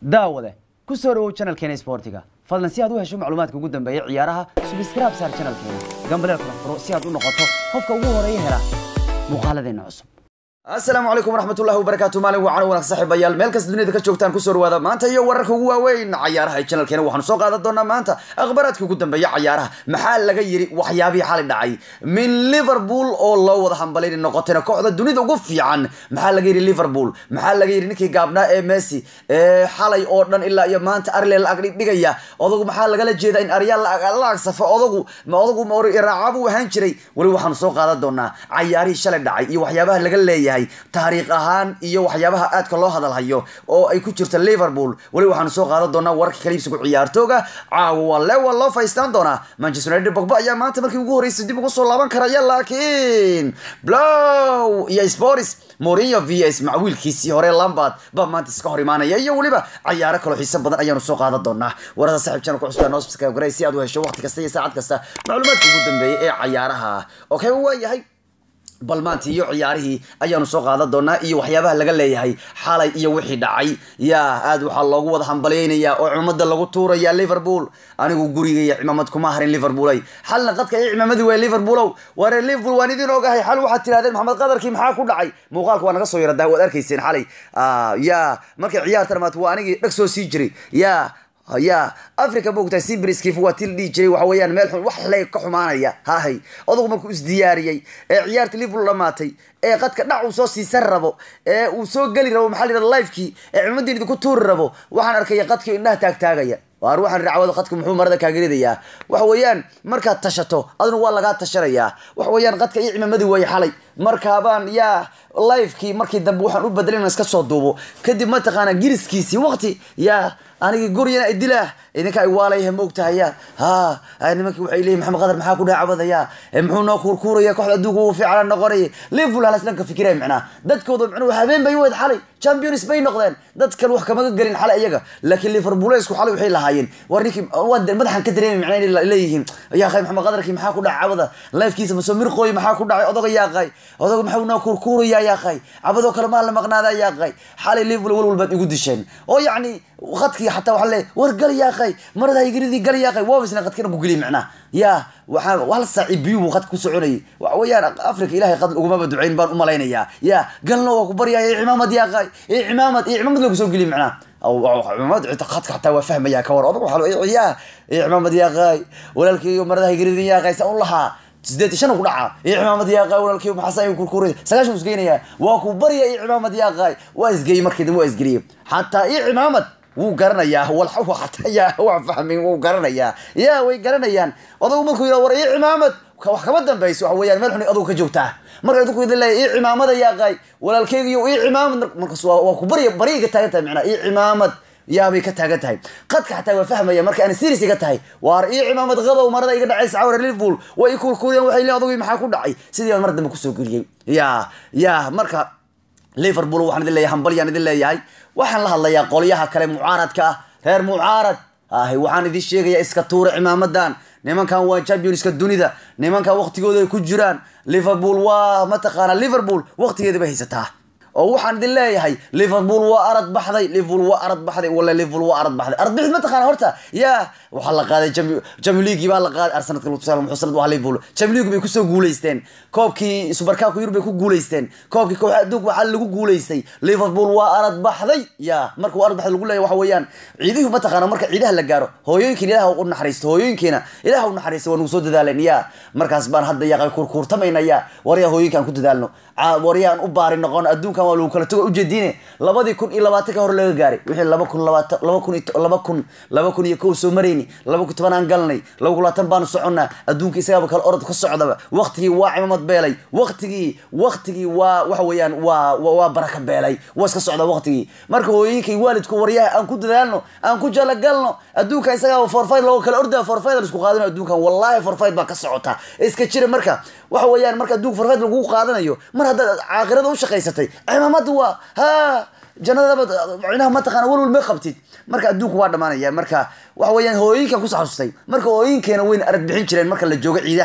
daawade ku soo dhawow channelkeena sportiga fadlan si aad u hesho macluumaadka ugu dambeeya ciyaaraha subscribe saar channelkeena gambaleel kala furo si aad u noqoto qofka ugu horeeya hela muuqaaladeena cusub asalaamu calaykum waraxmatullahi wabarakaatu maalin wacan wanaag saaxiibayaal meel kasta dunida ka joogtaan kusoo dhawaada maanta iyo wararka ugu waaweyn cayaaraha ee channelkeena waxaanu soo qaadan doonaa maanta akhbaraadka ugu dambeeya cayaaraha maxaa laga yiri waxyaabihii xalay dhacay min liverpool oo loo wada hambalay noqotayna kooxda dunida ugu fiican maxaa laga yiri liverpool maxaa laga yiri ninkii gaabnaa ee messi ee xalay oo dhan ilaa iyo maanta arle la agdhigaya odagu maxaa lagala jeedaa in aryaal la agsafo odagu ma odagu raacaabu ahaan jiray weli waxaanu soo qaadan doonaa cayaarihii shalay dhacay iyo waxyaabaha laga leeyahay taariikh ahaan iyo waxyaabaha aadka loo hadalhayo oo ay ku jirto liverpool weli waxaanu soo qaadan doonaa wararka kaliibsigu ciyaartooga caawa lewa loo faystaan doonaa manchester united bogba ayaa maanta markii ugu horreysay dib ugu soo laaban karaya laakiin blow iyo sports Mourinho vs macwiilkiisii hore Lampard baa maanta iska hor imaanaya iyo weliba cayaaro kale xiiso badan ayaanu soo qaadan doonaa warada saaxiib channel ku cusbaa noo subscribe garay si aad u hesho waqti kasta iyo saacad kasta macluumaadka ugu dambeeya ee cayaaraha okay waa yahay bal maanta iyo ciyaarihii ayaanu soo qaadan doonaa iyo waxyaabaha laga leeyahay xalay iyo wixii dhacay yaa aad waxaa loogu wada hambalyeynayaa oo cimaamada lagu tuuraya liverpool anigu gurigaya cimaamad kuma harin liverpoolay xalna qadka iyo cimaamadii waa liverpoolow waare liverpool waan idin ogahay xal waxaad tirahdeen maxamed qadarkii maxaa ku dhacay muuqaalka waa naga soo yaradaa waad arkayseen xalay yaa markay ciyaartan maat waa anigii dhag soo sii jiray yaa ya africa maogtahay sibriskif waa til dhihi jiray waxa weeyaan meel xun wax le ka xumaanaya hahay odagu markuu isdiyaariyey ee ciyaarta liverpool dhamaatay ee qadka dhac uu soo siisan rabo ee uu soo geli rabo maxaa la yidhahda livekii ee cimamadii idinku tuuri rabo waxaan arkaya qadkii indhaha taagtaagaya waar waxaan racwada qadka muxuu marada kaagaridayaa waxa weeyaan markaad tashato aduna waa lagaa tashanayaa waxa weeyaan qadka iyo cimaamadii waay xalay markaabaan yaa livekii markii dambe waxaan u bedelay inaan iska soo duubo kadib mataqaana giriskiisii waqti yaa anigii guryana idilaah idinka ay waalayah maogtahaya ha nimankii waxay leeyihin maxamed qadar maxaa ku dhaacabadaya muxuu noo kuurkuuraya kooxda adduunka ugu fiican noqonaya liverpool halas dhanka fikiraya micnaa dadkooda micnuu habeen bay weyd xalay champions bay noqdeen dad kale wax kamaga gelin xalay iyaga laakiin liverpoolesku xalay waxay lahaayeen war ninkii madaxan ka dareemi micnaa inay leeyihiin yaa qay maxamed qadarkii maxaa ku dhacay cabada lifekiisa masoo mirqooy maxaa ku dhacay odaga yaa qay odaga maxaa noo kuurkuuraya yaa qay cabadoo kale maa la maqnaada yaa qay xalay liverpool walwal baad igu disheen oo yacni qadkii xataa waxaa leeyahay war gal yaa qay marada haygiridii gal yaa qay waabisna qadkina ku geliy micnaa yaa waxaa hal saaci biyu buu qadka ku soconayay waxa weeyaan africa ilahay qad ugumaba ducayn baan u malaynayaa yaa galna waa ku baryaya ee cimaamad yaa qay ee cimaamad ee cimaamad lagu soo geliy micnaa cimaamad qadka xataa waa fahmaya ka war odag waxaa yaa ee cimaamad yaa qay walaalkeyga marada haygiridii yaa qay sa un lahaa sideed shan ku dhacaa iyo cimaamad yaaqaay walaalkii maxaasa kurkuuray sagaashan isgeynaya waa ku barya iyo cimaamad yaaqaay waa isgeeyey markii dambe waa isgeliyey xataa iyo cimaamad wuu garanayaa walxaw xataa yaa waa fahmin wuu garanayaa yaa way garanayaan odagu markuu yidhaha war iyo cimaamad wax kama dambayso waxa weeyaan meel xun adugu ka joogtaa marka idinku idin leeyahay iyo cimaamada yaaqaay walaalkeygiyo iyo cimaamad markaas waa ku barya baryay ka taagan tahay macnaa iyo cimaamad yaabay ka taagan tahay qadka xataa waa fahmaya marka aan serious iga tahay waar iyo cimaamad qabow marada iga dhacaysa cawra liverpool way i kurkuriyeen waxay leeyihin adugii maxaa ku dhacay sidii baan mar dambe kusoo geliyey yaa yaa marka liverpool waxaan idin leeyahay hambalyaan idin leeyahay waxaan la hadlayaa qolyaha kale mucaaradka ah reer mucaarad ahi waxaan idin sheegayaa iska tuura cimaamadan nimankan waa championska dunida nimankan waqtigooda ay ku jiraan liverpool waa mataqaana liverpool waqtigeeda bay haysataa oo waxaan idin leeyahay liverpool waa arad baxday liverpool waa arad baxday wala liverpool waa arad baxday arad bixid mataqaana horta yaa waxaa la qaaday jami league baa la qaaday arsenalka muxuu sanad waa liverpool jami league bay kusoo guuleysteen koobkii supercupka yurub bay ku guuleysteen koobkii kooxda adduunka waxaa lagu guuleystay liverpool waa arad baxday yaa marka waa arad baxday lagu leeyahay waxa weeyaan ciidihu mataqaana marka ciidaha la gaaro hooyooyinkiina ilaah u naxariisto hooyooyinkiina ilaah u naxariisto waa nagu soo dadaaleen yaa markaas baan hadda yaa kurkuurtamayna yaa waryaa hooyinkaan ku dadaalno waryaan u baari noqon adduunkan waa lagu kala tago ujeediine labadii kun iyo labaatanka hore laga gaaray wixii laba kun labaatan laba kun laba kun laba kun iyo kow soo marayni laba kun toban aan galnay laba kun labaatan baanu soconnaa adduunka isagaaba kale orod ka socdaba waqtigii waa cimamad beelay waqtigii waqtigii waa waxa weeyaan waa waa baraka beelay waa iska socdaa waqtigii marka hooyooyinkay waalidku waryaha aan ku dadaalno aan ku jalagalno adduunka isagaaba forfayd looga kala ordaa forfayd isku qaadano adduunkan wallahi forfayd baa ka socota iska jira marka waxa weeyaan marka adduunka forfayd lagu qaadanayo mar haddaad caaqirada u shaqaysatay cimaamada waa ha jannadaba micnaha mataqaana walwal ma qabtid marka adduunku waa dhamaanaya marka waxa weeyaan hooyinkan ku xasustay marka hooyinkeena wayna arag bixin jireen marka la joogo ciidaha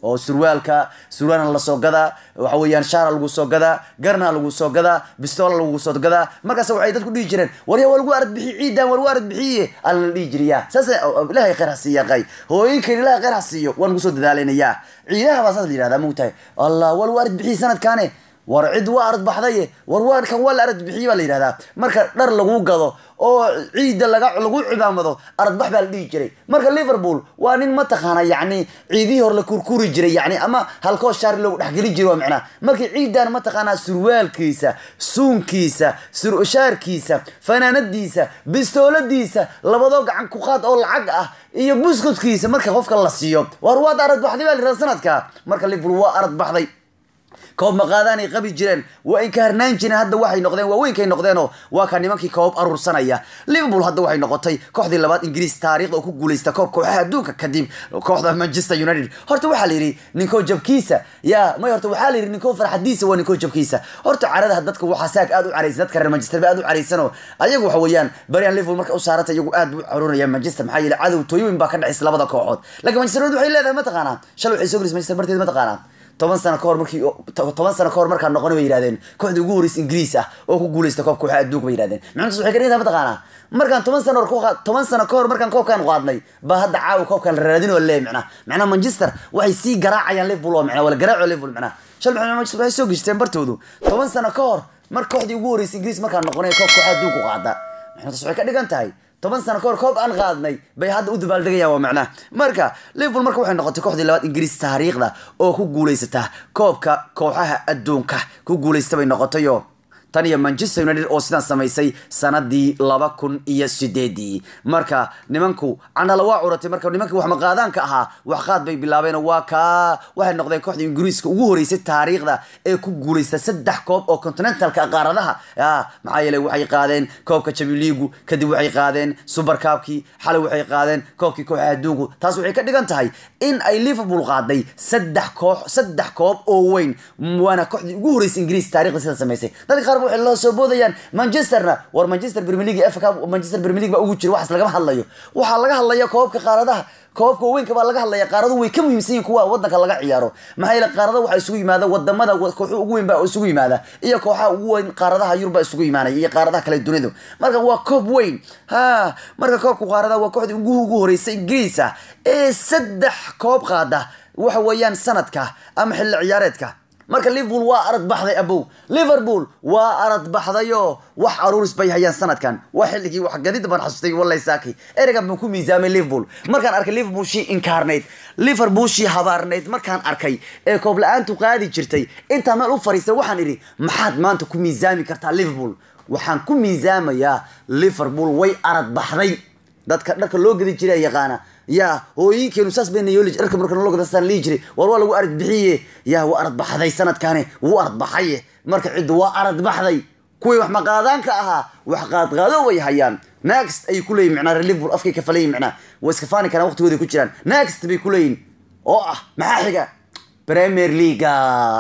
oo surwaalka surwaalna lasoo gadaa waxa weeyaan shaara lagu soo gadaa garna lagu soo gadaa bistoola lagu soo gadaa markaas waxay dadku dhihi jireen warya waa lagu arad bixiy ciidan war arad bixiye alla la dhihi jiriyaa saas ilaahay khayr ha siiya qay hooyinkan ilaahay khayr ha siiyo waan ugu soo dadaalinayaa ciidaha baa saas la yidhahdaa mogtahay allah waa lagu arad bixiye sanadkaane war cid waa arad baxdaye war waarkan waa la arad bixiye baa la yidhahdaa marka dhar lagu gado oo ciidda laga lagu cimaamado aradbax baa la dhihi jiray marka liverpool waa nin mataqaana yacni ciidihii hore la kurkuri jiray yacni ama halkoo shaar loogu dhexgelin jiray waa macnaha markii ciidan mataqaanaa surwaalkiisa suunkiisa shaarkiisa fanaanadiisa bistooladiisa labadoo gacan ku qaad oo lacag ah iyo buskudkiisa marka qofka la siiyo war waad arad baxday baa la yidhahda sanadka marka liverpool waa arad baxday koob maqaadaanay qabi jireen waa in ka harnaan jireen hadda waxay noqdeen waaweynkay noqdeenoo waa ka nimankii koob aruursanaya liverpool hadda waxay noqotay kooxdii labaad ingiriis taariikhda oo ku guuleysta koob kooxaha adduunka kadib kooxda manchester united horta waxaa la yidhi ninkoo jabkiisa ya may horta waxaa la yidhi ninkoo farxadiisa waa ninkoo jabkiisa horta caradaha dadka waxaa saag aad u caraysan dadka reer manchester ba aad u caraysanoo ayagu waxa weeyaan barian liverpool marka u saaranta iyagu aad u carunaya manchester maxaa yeele cadow tooyooyin baa ka dhexaysa labada kooxood laakiin manchester united waxay leedahay mataqaanaa shalay waxay soo gelisay manchester barteed mataqaanaa toban sano kahor markii toban sano kahor markaan noqon bay yidhahdeen kooxdii ugu horeysa ingiriis ah oo ku guuleysta koobka waxaa adduunka bay yidhahdeen macnutaas waxay ka dhigan tahay mataqaanaa markaan toban sano toban sano kahor markaan koobkaan qaadnay baa hadda caawa koobkaan la raadin oo leeyahay macnaha macnaha manchester waxay sii garaacayaan liverpool oo macnaha wala garaaco liverpool macnaha shal maxay manchester waxay soo geshteen bartoodu toban sano kahor mar kooxdii ugu horeysa ingiriis markaan noqonay koobka waxaa adduunka qaada macnutaas waxay ka dhigan tahay toban sano kahor koob aan qaadnay bay hadda u dabaaldegayaan waa macnaha marka liverpool marka waxay noqotay kooxdii labaad ingiriis taariikhda oo ku guuleysata koobka kooxaha adduunka ku guuleysta bay noqotayo tan iyo manchester united oo sidaan samaysay sanadii laba kun iyo sideedii marka nimanku canala waa curatay marka nimankii wax maqaadaanka ahaa wax qaad bay bilaabeen waa kaa waxay noqdeen kooxda ingiriiska ugu horeysay taariikhda ee ku guuleysta saddex koob oo continentalka qaaradaha maxaa yeelay waxay qaadeen koobka champion leagu kadib waxay qaadeen super cupkii xalay waxay qaadeen koobkii kooxaha adduunku taas waxay ka dhigan tahay in ay liverpool qaaday saddex koox saddex koob oo weyn waana kooxdii ugu horeysay ingiriis taariikhda sida samaysay dadka qaar waxay la soo boodayaan manchesterna war manchester premier league FA Cup manchester premier league baa ugu jira waxaas lagama hadlayo waxaa laga hadlaya koobka qaaradaha koobka weynka baa laga hadlaya qaaradu way ka muhiimsan yihiin kuwa wadanka laga ciyaaro maxaa yeele qaarada waxaa isugu yimaada wadamada kooxu ugu weyn baa isugu yimaada iyo kooxaha ugu weyn qaaradaha yurub baa isugu yimaanaya iyo qaaradaha kale dunidu marka waa koob weyn ha marka koobka qaaradaha waa kooxdii ugu ugu horeysay ingiriis ah ee saddex koob qaada waxa weeyaan sanadka ama xilli ciyaareedka marka liverpool waa arad baxday abow liverpool waa arad baxdayo wax aruuris bay hayaan sanadkan waa xilligii wax gadid baan xasustay wallahi saaki ereygan baan ku miisaamay liverpool markaan arkay liverpool shii inkaarnayd liverpool shii habaarnayd markaan arkay ee koob la-aantu qaadi jirtay intaa meel u fariistay waxaan idhi maxaad maanta ku miisaami kartaa liverpool waxaan ku miisaamayaa liverpool way arad baxday dadka dharka loo gadi jiray yaqaana ya hooyinkeenu saas bayna yooli dharka marka naloo gadastaan lihi jiray war waa lagu arad bixiye ya waa arad baxday sanadkaani wuu arad baxaye marka ciddu waa arad baxday kuwii wax maqaadaanka ahaa wax qaadqaado way hayaan next ayay ku leeyihin macnaa liverpool afkay ka falayin macnaa way iska faani karaan waqtigooday ku jiraan next bay ku leeyihin oo ah maxaa xiga premier leaga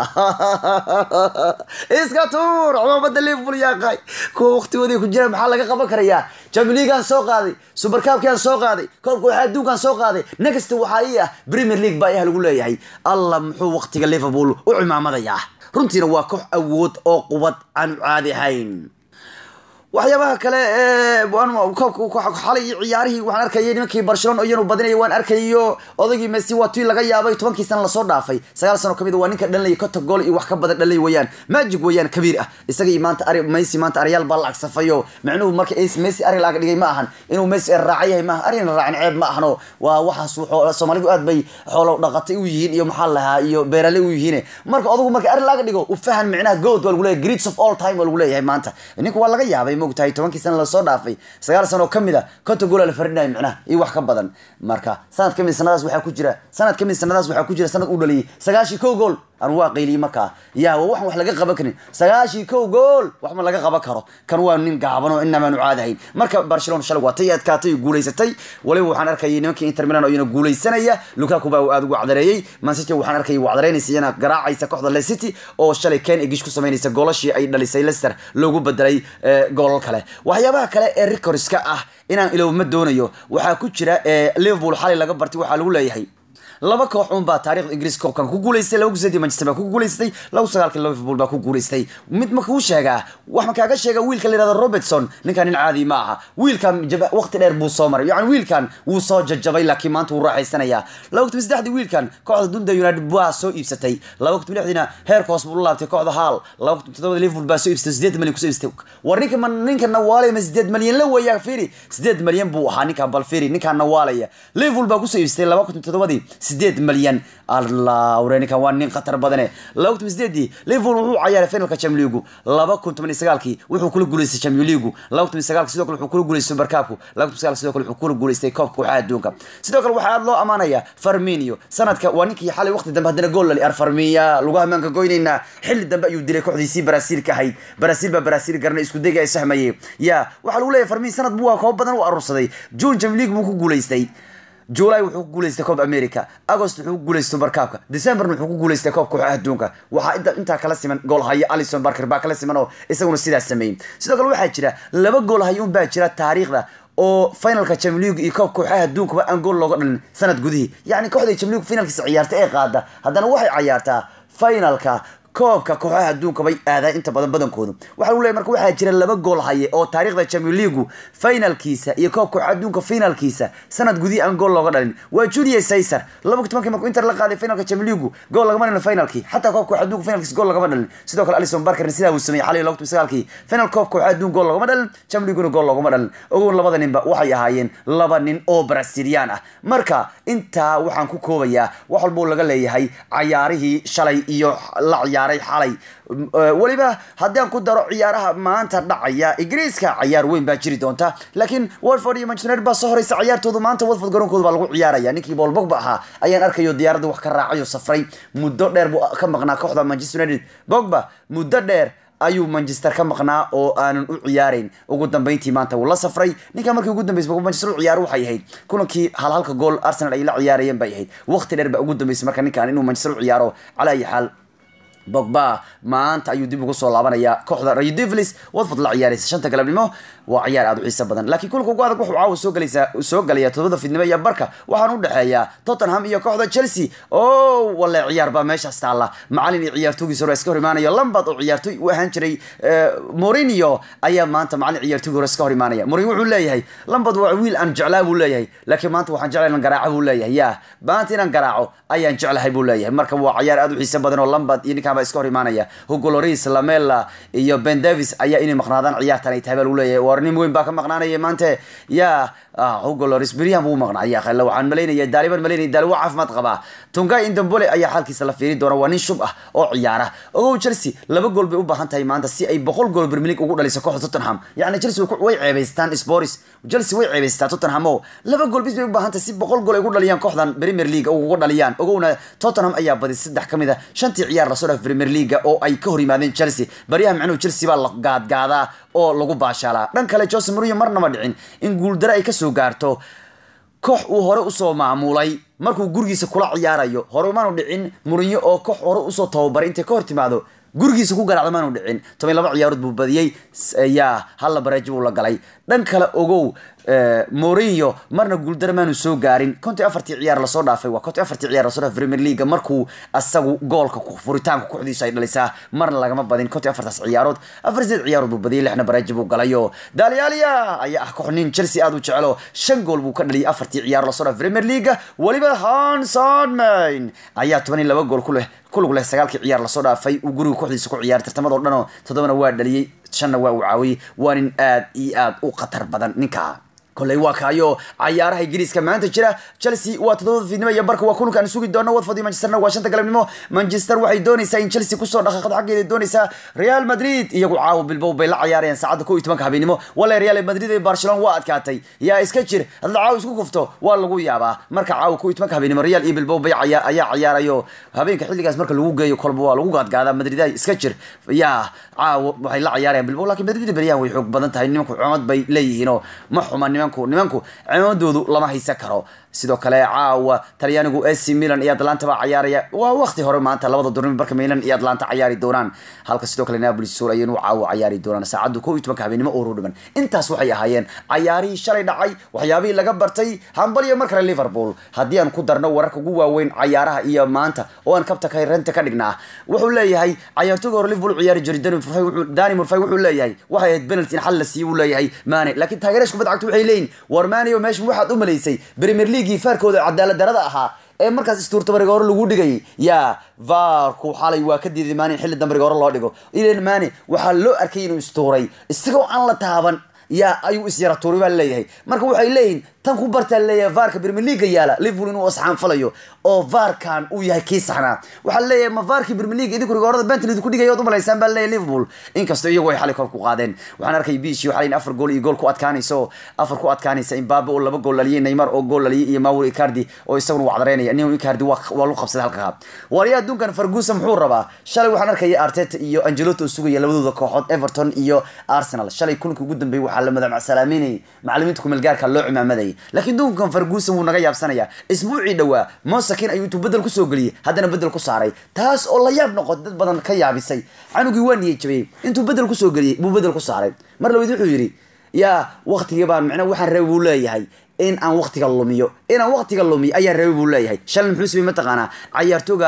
iska tuur cumaamada liverpool yaaqay kuwa waqtigooday ku jiraan maxaa laga qaban karayaa champion leaguean soo qaaday super cupkian soo qaaday koobka waxaa adduunkan soo qaaday next waxaa ii ah premier league baa iah lagu leeyahay allah muxuu waqtiga liverpool u cimaamadayaa runtiina waa koox awood oo qubad aan caadi ahayn waxyaabaha kale koobka xalay iyo ciyaarihii waxaan arkayay nimankii barcelona iyanu badinaya waan arkayo odaygii messi waa tii laga yaabay tobankii sana lasoo dhaafay sagaal sano kamid waa ninka dhalinaya konta gool iyo wax ka badan dhalinay wayaan magic wayaan kabiir ah isaga iyo maanta ari messi maanta aryaal baa la agsafayo macnuhu marka messi ari laaga dhigay ma ahan inuu messi raaca yahay maaha arina raacin ceeb ma ahano waa waxaas soomaalidu aad bay xoolo dhaqatay u yihiin iyo maxaa lahaa iyo beerale u yihiin marka odagu marka ari laaga dhigo u fahan micnaha good waa lagu leeyahay greats of all time waa lagu leeyahay maanta ninku waa laga yaabay mogtahay tobankii sana lasoo dhaafay sagaal sano oo kamid a konta goola la farinayo micnaha iyo wax ka badan marka sanad kamid sanadaas waxaa ku jira sanad kamid sanadaas waxaa ku jira sanad u dhaliyay sagaashii kow gool anu waa qayliyey markaa ya waa waxan wax laga qaban karin sagaashii kow gool wax ma laga qaban karo kan waa nin gaaban oo inamaan u caadahayn marka barcelona shalay waa tay adkaatay guulaysatay waliba waxaan arkayay nimankii inter milan oo iyana guulaysanaya lukaku baa aad ugu cadareeyey man city waxaan arkayay wacdareynaysa iyana garaacaysa kooxda le city oo shalay ken egish ku samaynaysa goolashii ay dhalisay leicester loogu bedelay goolal kale waxyaabaha kale ee records-ka ah inaan ilowma doonayo waxaa ku jira liverpool xalay laga bartay waxaa lagu leeyahay laba koox un baa taarikhda ingiriis koobkan ku guuleystay laba kusadii manchester baa ku guuleystay laba sagaalkii liverpool baa ku guuleystay mid ma kuu sheegaa wax ma kaaga sheega wiilka la yihahdo robertson ninkan nin caadi ma aha wiilkan waqti dheer buu soo maray yani wiilkan wuu soo jajabay laakiin maanta wuu raaxaysanayaa laba kutub saddexdii wiilkan kooxda dunda united baa soo iibsatay laba kutub lixdiina heerka hoos buu la laabtay kooxda hall laba kutub todobada liverpool baa soo iibsatay sideed malyan kusoo iibsatay war ninka ma ninka nawaalaya ma sideed malyan la weeyaa fiiri sideed malyan buu ahaa ninkan bal fiiri ninkan nawaalaya liverpool baa kusoo iibsatay laba kutub todobadii sideed malyan allah ware ninkan waa nin khatar badane laba kutub sideedii liverpool wuxuu cayaaray finalka champions league laba kun toban iyo sagaalkii wuxuu kula guuleystay champions league laba kun toban iyo sagaalkii sidoo kale wuxuu kula guuleystay supercupku laba kun sagaalkii sidoo kale wuxuu kula guuleystay koobka kooxaha adduunka sidoo kale waxaa aad loo amaanaya farminio sanadka waa ninkii xalay waqti dambe haddana gool lali ar farmiya lagu hamaanka goynaynaa xilli dambe ayuu dilay kooxdiisii baraasiil ka ahayd baraasiil baa baraasiil garanay isku dayga ay sahmayey ya waxaa lagu leeyahay farmin sanad buu koob badan u arursaday june champions league buu ku guuleystay july wuxuu ku guuleystay koob america agost wuxuu ku guuleystay supercupka decemberna wuxuu ku guuleystay koobka kooxaha adduunka waxaa inta intaa kala siman gool haya alison barker baa kala siman oo isaguna sidaas sameeyey sidoo kale waxaa jira laba gool haya un baa jira taariikhda oo finalka champions league iyo koobka kooxaha adduunkaba aan gool looga dhalin sanad gudihii yacni kooxda champions league finalkiisa ciyaarta ee qaada haddana waxay cayaartaa finalka koobka kooxaha adduunka bay aadaan inta badan badankoodu waxaa lagu leeyahy marka waxaa jira laba gool haye oo taariikhda champions league finalkiisa iyo koobka kooxaha adduunka finalkiisa sanad gudihii aan gool looga dhalin waa julius caesar laba tobankii markuu inter la qaaday finalka champions league gool lagama dhalin finalkii xataa koobka kooxaha adduunka finalkiisa gool lagama dhalin sidoo kale alison barkerna sidaa uu sameeyey xalay laba sagaalkii final koobka kooxaha adduunka gool lagama dhalin champions leaguena gool lagama dhalin ogow labada ninba waxay ahaayeen laba nin oo brasilian ah marka intaa waxaan ku koobayaa wax walbuu laga leeyahay cayaarihii shalay iyo la ciyaaray xalay weliba haddii aan ku daro ciyaaraha maanta dhacaya ingiriiska cayaar weyn baa jiri doonta laakiin watford iyo manchester united baa soo horeysa ciyaartoodu maanta watford garoonkooda baa lagu ciyaaraya ninkii paul bogba ahaa ayaan arkayo diyaaradda wax ka raacayo safray muddo dheer buu ka maqnaa kooxda manchester united bogba muddo dheer ayuu manchester ka maqnaa oo aanan u ciyaarayn ugu dambeyntii maanta wuu la safray ninka markii ugu dambeysay manchester u ciyaaro waxay ahayd kulankii hal halka gool arsenal ay la ciyaarayeen bay ahayd waqti dheer baa ugu dambeysay marka ninkan inuu manchester u ciyaaro calaa ayi xaal bogba maanta ayuu dib ugu soo laabanayaa kooxda rayo devlis watford la ciyaaraysa shanta galabnimo waa ciyaar aad u xiiso badan laakiin kulka ugu adag wuxuu caawa soo galaysaa soo galaya todobada fidnimo iyo barka waxaan u dhexeeyaa tottenham iyo kooxda chelsea oo wale ciyaar baa meeshaas taalla macalin iyo ciyaartoogiisa hore iska hor imaanaya lambard oo ciyaartooy u ahaan jiray mourinho ayaa maanta macalin ciyaartoogi hore iska hor imaanaya mourinho wuxuu leeyahay lambard waa wiil aan jeclaa buu leeyahay laakiin maanta waxaan jeclay inaan garaaco buu leeyahay ya maanta inaan garaaco ayaan jeclahay buu leeyahay marka waa ciyaar aad u xiiso badan oo lambard iyo ninkan baa iska hor imaanaya hugo loris lamela iyo ben davis ayaa inay maqnaadaan ciyaartan ay tahay baa lagu leeyahay war nin weyn baa ka maqnaanaya maanta ya hugo loris beryahan buu maqnaa khale waxaan malaynaya daaliban malaynaya daali waa caafimaad qabaa tungay indambole ayaa xaalkiisa la fiiri doona waa nin shub ah oo ciyaara ogow chelsea laba gool bay u baahan tahay maanta si ay boqol gool bermilig ugu dhaliso kooxda tottenham yacni chelsea way ceebaystaan sporis chelsea way ceebaystaa tottenham oo laba gool bis bay u baahan tahay si boqol gool ay ugu dhaliyaan kooxdan premier league ugu dhaliyaan ogowna tottenham ayaa badis saddex ka mid a shantii ciyaar lasoo dhaaf premier league oo ay ka hor yimaadeen chelsea baryaha micnuhu chelsea baa la gaadgaadaa oo lagu baashaalaa dhan kale jose mourinho marnaba dhicin in guuldaro ay kasoo gaarto koox uu hore usoo maamulay markuu gurigiisa kula ciyaarayo hore umaanu dhicin mourinho oo koox hore usoo tababaray intay ka hor timaado gurigiisa ku garaacda maanu dhicin toban laba ciyaarood buu badiyey yaa halla bareeji buu la galay dhan kale ogow mourinho marna guuldaro maanu soo gaarin kontii afartii ciyaar lasoo dhaafay waa kontii afartii ciyaar lasoo dhaafay premier league markuu asagu goolka furitaanka kooxdiisu ay dhalisaa marna lagama badin kontii afartaas ciyaarood afar sideed ciyaarood buu badiyay lixna bareeji buu galayo dalialia ayaa ah koox nin chelsea aad u jecelo shan gool buu ka dhaliyay afartii ciyaar lasoo dhaafay premier league weliba hansonmain ayaa toban iyo laba gool ku leh kulug leh sagaalkii ciyaar lasoo dhaafay uu guriga kooxdiisa ku ciyaaray tartamado dhan oo toddobana waa dhaliyey shanna waa uu caawiyey waa nin aad iyo aad u khatar badan ninka koley waa kaayo cayaaraha ingiriiska maanta jira chelsea waa toddobada fiidnimo iyo barka waa kulanka aan sugi doono watford iyo manchesterna waa shanta galabnimo manchester waxay doonaysaa in chelsea kusoo dhaqaaqdo xaggeeda doonaysaa real madrid iyagu caawa bilbow bay la cayaarayaan saacadda kow iyo tobanka habeenimo wale real madrid ee barcelona waa adkaatay yaa iska jir hadda caawa isku kufto waa lagu yaabaa marka caawa kow iyo tobanka habeenimo real iyo bilbow bay ayaa cayaarayo habeenka xilligaas marka lagu geeyo kolba waa lagu gaadgaadaa madrid iska jir yaa caawa waxay la cayaarayaan bilbow laakiin madrid beryahan way xoog badan tahay nimanku cumad bay leeyihiinoo ma xuma nimanku nimanku cimamadoodu lama haysan karo sidoo kale caawa talyaanigu ac milan iyo atlanta baa cayaaraya waa waqti hore maanta labada durmi marka milan iyo atlanta cayaari doonaan halka sidoo kale napoli sol ayanu caawa cayaari doonaan saacaddu kow iyo tobanka habeenimo oo dhiman intaas waxay ahaayeen cayaarihii shalay dhacay waxyaabihii laga bartay hambaliyo mar kale liverpool haddii aan ku darno wararka ugu waaweyn cayaaraha iyo maanta oo aan kabta renta ka dhignaa wuxuu leeyahay cayaartooga hore liverpool ciyaari jiray dani murfay wuxuu leeyahay waxay ahayd penalty in xal la siiyo uu leeyahay mane laakiin taageerash kubadda cagta waxay leeyihin war mane oo meesha waxaad u malaysay premier leaguei faarkooda cadaalad darada ahaa ee markaas istuurta bariga hore lagu dhigay yaa vaarku xalay waa ka diiday mane in xilli dambariga hore loo dhigo ilan mane waxaa loo arkay inuu istuuray isagoo aan la taaban yaa ayuu isyara tuuray baa leeyahay marka waxay leeyihin tan ku bartaa leeyahay vaarka premier leaga yaala liverpool inuu asxaan falayo oo vaarkan uu yahay kii saxnaa waxaa leeyahay ma vaarkii premier league idinku rigoorada bentley ku dhigay ood u malaysaan baa leeyahay liverpool inkastoo iyagu ay xalay kor ku qaadeen waxaan arkay biishi waxaa leeyahay afar gool iyo gool ku adkaanayso afar ku adkaanaysa imbabe oo laba gool laliyay neymar oo gool laliyay iyo mauro icardi oo isaguna wacdareynaya nin icardi waa waa lu qabsaday halka wariyaa adduunkan ferguson muxuu rabaa shalay waxaan arkaya arteta iyo angeloto oo sugaya labadooda kooxood everton iyo arsenal shalay kulanka ugu dambeeyay waxaa la madamacsalaameynayay macalimiinta kumeelgaarka loo cimaamaday laakiin dunkan ferguson wuu naga yaabsanaya isbuucii dhowaa mosakin ayuu intuu bedel kusoo geliyey haddana bedel ku saaray taas oo la yaab noqotay dad badan ka yaabisay canugii waa niyay jabiyey intuu bedel kusoo geliyey buu bedel ku saaray mar labaad wuxuu yidhi yaa waktigii baan micna waxaan rabay buu leeyahay in aan waktiga lumiyo inaan waktiga lumiyo ayaa rabay buu leeyahay shalay muxuu samey mataqaanaa cayaartooga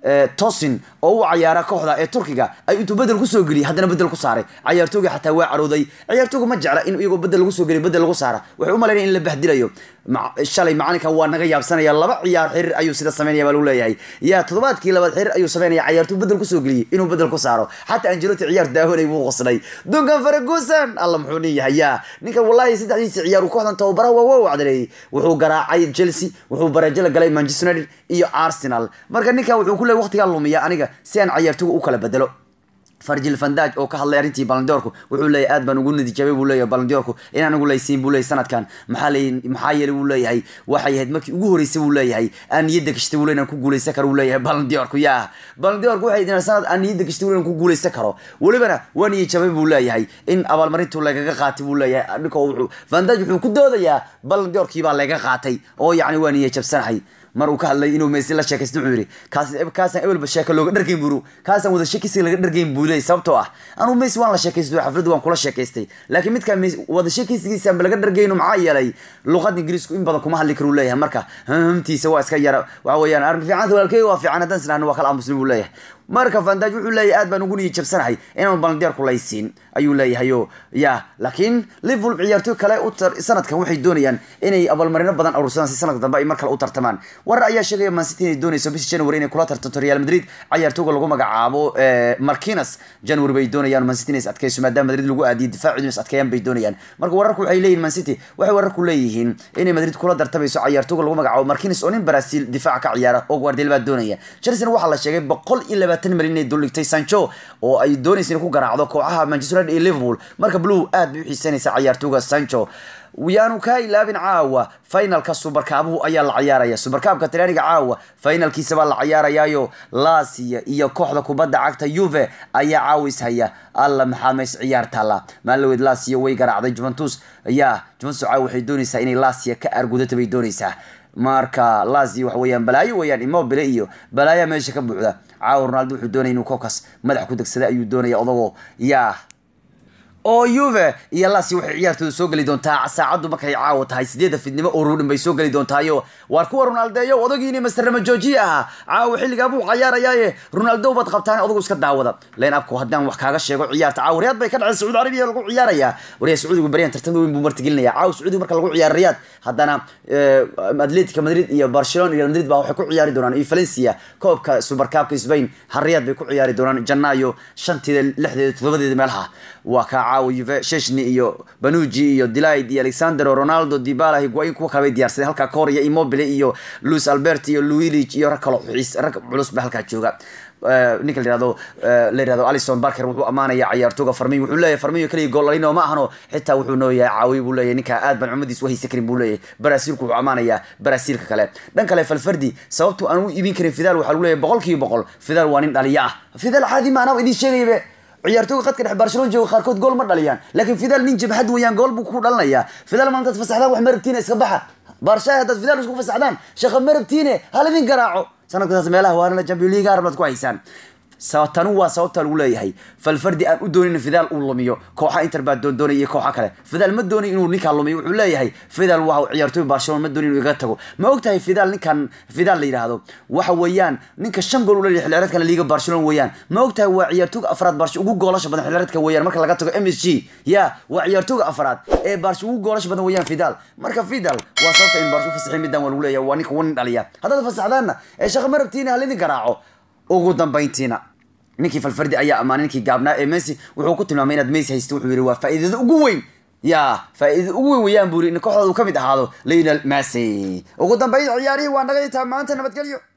tosin oo u cayaara kooxda ee turkiga ay intuu bedel kusoo geliyay haddana bedel ku saaray cayaartooga xataa waa carooday cayaartooga ma jecla in iyagoo bedel lagu soo geliyo bedel lagu saara waxay u malaynaya in la bahdilayo shalay macalinka waa naga yaabsanaya laba ciyaar xiriir ayuu sida sameynaya baa lagu leeyahay yaa toddobaadkii labaad xiriir ayuu sameynaya cayaartooy bedel kusoo geliyay inuu bedel ku saaro xataa angeloti ciyaar daawanay wuu qosnay dunkan faragusan alla muxuu nin yahay yaa ninkan wallahi saddexdiisi ciyaar uu kooxdan tababaraha waa waa wacdareeyey wuxuu garaacay chelsea wuxuu baraajala galay manchester united iyo arsenal marka ninkan wuxuu ku leeyay waqtigaa lumiya aniga si aan cayaartooga u kala bedelo farjil fandaj oo ka hadlay arrintii balandiorku wuxuu leeyahay aad baan ugu nadiijabay buu leeyahay balandiorku inaan ugu laysiin buu leeyahay sanadkan maxaa leey maxaa yeelay buu leeyahay waxay ahayd markii ugu horeysay buu leeyahay aan niyadda gashtay buu leeyahay inaan ku guuleysan karo buu leeyahay balandiorku yaa balandiorku waxay ahayd sanad aan niyadda gashtay buu leeyahay inaan ku guuleysan karo welibana waa niyajabay buu leeyahay in abaalmarintu lagaga qaatay buu leeyahay ninka wuxuu fandaj wuxuu ku doodayaa balandiorkii baa laga qaatay oo yacni waa niyajabsanahay mar uu ka hadlay inuu messi la sheekaysto wuxuu yidhi kaas kaasaan ebelba sheeko looga dhargeyn buru kaasaan wada sheekaysiga laga dhargeyn buu leeyay sababtoo ah anuu messi waan la sheekaystay xafladdu waan kula sheekaystay laakiin midkaan wada sheekaysigiisaanba laga dhargeyno maxaa yeelay luqada ingiriisku in badan kuma hadli karu leeyahay marka hamtiisa waa iska yara waxa weeyaan arrin fiicanta walaalkey waa fiican haddaan sinahno waa kala aamusnay buu leeyahay marka fandaj wuxuu leeyahay aad baan ugu niyi jabsanahay inaan balandiyaarku laysiin ayuu leeyahay o ya laakiin liverpool ciyaartooy kale sanadkan waxay doonayaan inay abaalmarino badan aruursadaan si sanadka dambe ay mar kale u tartamaan warar ayaa sheegaya mancity inay doonayso bishii january inay kula tartanto real madrid ciyaartooga lagu magacaabo markinas january bay doonayaan mancity inay is adkeyso maadaama madrid lagu aadiyay difaacidu is adkeeyaan bay doonayaan marka wararku waxay leeyihin mancity waxay wararku leeyihiin inay madrid kula tartamayso ciyaartooga lagu magacaabo markinas oo nin brazil difaaca ka ciyaara oo guardiola baa doonaya chelsea waxaa la sheegay boqol iyo labaatan milyan inay duldhigtay sancho oo ay doonaysa inay ku garaacdo kooxaha manchester united iyo liverpool marka blue aad bay u xiisanaysa ciyaartooga sancho yaanu kaa ilaabin caawa finalka subarkaabuhu ayaa la ciyaaraya subarkaabka talyaaniga caawa finalkiisa baa la ciyaarayaayo lasia iyo kooxda kubadda cagta yuve ayaa caawa ishaya alla maxaa meys ciyaar taalla maalaweed lasia way garaacday juventus ya juventus caawa waxay doonaysaa inay lasia ka argudato bay doonaysaa marka lazio waxa weeyaan balaayo weeyaan immobile iyo balaayaa meesha ka buuxda caawa ronaldo wuxuu doonaya inuu kokas madax ku degsada ayuu doonaya odagoo yaa oo yuve iyo lasi waxay ciyaartooda soo geli doontaa saacaddu markay caawa tahay sideedda fidnimo oo ruudhin bay soo geli doontaayo waar kuwa ronaldeeyo odagiini masterrama joojiye ahaa caawa xilligaa buu cayaarayaaye ronaldo baad qabtaan odagu iska daawada leen abku haddaan wax kaaga sheego ciyaarta caawa riyaad bay ka dhaceen sacuudi carabiya lagu ciyaarayaa wariya sacuudigu baryan tartan weyn buu martigelinaya caawa sacuudiga marka lagu ciyaaro riyaad haddana atletica madrid iyo barcelona iyo madrid baa waxay ku ciyaari doonaan iyo valencia koobka supercabka spain har riyaad bay ku ciyaari doonaan janaayo shanteeda lixdeeda toddobadeeda meelaha waa kaa caawa yuve sheshni iyo banuji iyo delight iyo alexander ronaldo dibala higuain kuwa kale bay diyaarsadeen halkaa kahor iyo immobile iyo luis albert iyo luilig iyo rag kalo xiis rag culus ba halkaa jooga ninka la yirahdo la yirahdo alison barker wuxuu amaanaya ciyaartooga farmiyo wuxuu leeyahay farmiyo kaliya gool lalino ma ahano xitaa wuxuu noo yahay caawiy buu leeyahay ninka aad baan cumadiis u haysan karin buu leeyahay baraasiilku wuxuu amaanayaa baraasiilka kale dhan kale falfardi sababtu aan u iibin karin fidal waxaa lagu leeyahay boqol kiiba boqol fidal waa nin dhaliya ah fidal caadi ma anaa idin sheegayabe ciyaartooyga khadka dhexe barcelona jooga qaarkood gool ma dhaliyaan laakiin fidal nin jabhad weeyaan gool buu ku dhalinayaa fidal maantaad fasaxdaan wax ma rabtiine iska baxa barshaay haddaad fidal isku fasaxdaan shaqa ma rabtiine halidin garaaco sanadkaas meelaha waarana champion league arabnaad ku haysaan tanu waa sababta lagu leeyahay falfardi aan u doonin fidal uu lumiyo kooxa inter baa doondoonay iyo kooxa kale fidal ma doonin inuu ninkaa lumiyo wuxuu leeyahay fidal waa ciyaartooy barcelona ma doonin inuu iga tago ma ogtahay fidal ninkan fidal la yidhaahdo waxa weeyaan ninka shan gool u leeyahay xilciyaareedkan liiga barcelona weeyaan ma ogtahay waa ciyaartooyga afraad barsha ugu goolasha badan xilciyaareedka weeyaan marka laga tago m s g ya waa ciyaartooyga afraad ee barsha ugu goolasha badan weeyaan fidal marka fidal waa sababta in barsha u fasaxay middan waa lagu leeyahay waa ninka wanin dhaliya haddaad fasaxdaanna ee shaqa ma rabtiina halidin garaaco ugu dambayntiina ninkii falfardi ayaa ammaanay ninkii gaabnaa ee messi wuxuu ku tilmaamay inaad messi haysto wuxuu yidhi waa faa'iidada ugu weyn ya faa'iidada ugu weyn weeyaan buu yidhi in kooxdooda uu ka mid ahaado lionel messi ugu dambayn ciyaarihii waa naga intaa maanta nabadgelyo